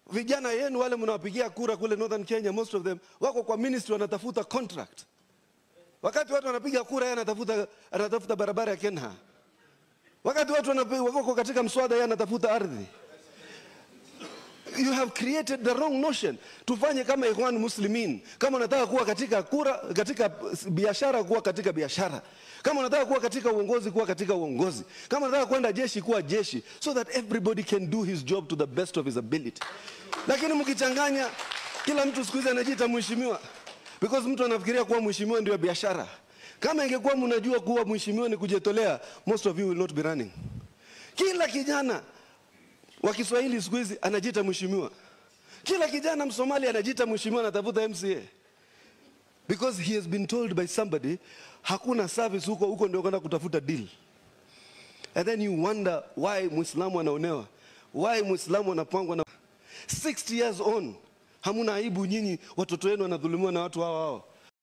vijana yenu wale mnawapigia kura kule Northern Kenya, most of them wako kwa ministry wanatafuta contract. Wakati watu wanapiga kura, yeye anatafuta anatafuta barabara ya Kenha. Wakati watu wanapi- wako katika mswada, yeye anatafuta ardhi. You have created the wrong notion. Tufanye kama Ikhwan Muslimin. Kama unataka kuwa katika kura, katika biashara, kuwa katika biashara. Kama unataka kuwa katika uongozi, kuwa katika uongozi. Kama unataka kwenda jeshi, kuwa jeshi, so that everybody can do his job to the best of his ability. Lakini mkichanganya, kila mtu siku hizi anajiita mheshimiwa because mtu anafikiria kuwa mheshimiwa ndio biashara. Kama ingekuwa mnajua kuwa mheshimiwa ni kujitolea, most of you will not be running. Kila kijana wa Kiswahili siku hizi anajiita mheshimiwa. Kila kijana Msomali anajiita mheshimiwa, anatafuta MCA because he has been told by somebody hakuna service huko, huko ndio kwenda kutafuta deal. And then you wonder why Muislamu anaonewa, why Muislamu anapangwa na 60 years on, hamuna aibu nyinyi, watoto wenu wanadhulumiwa na watu hao hao.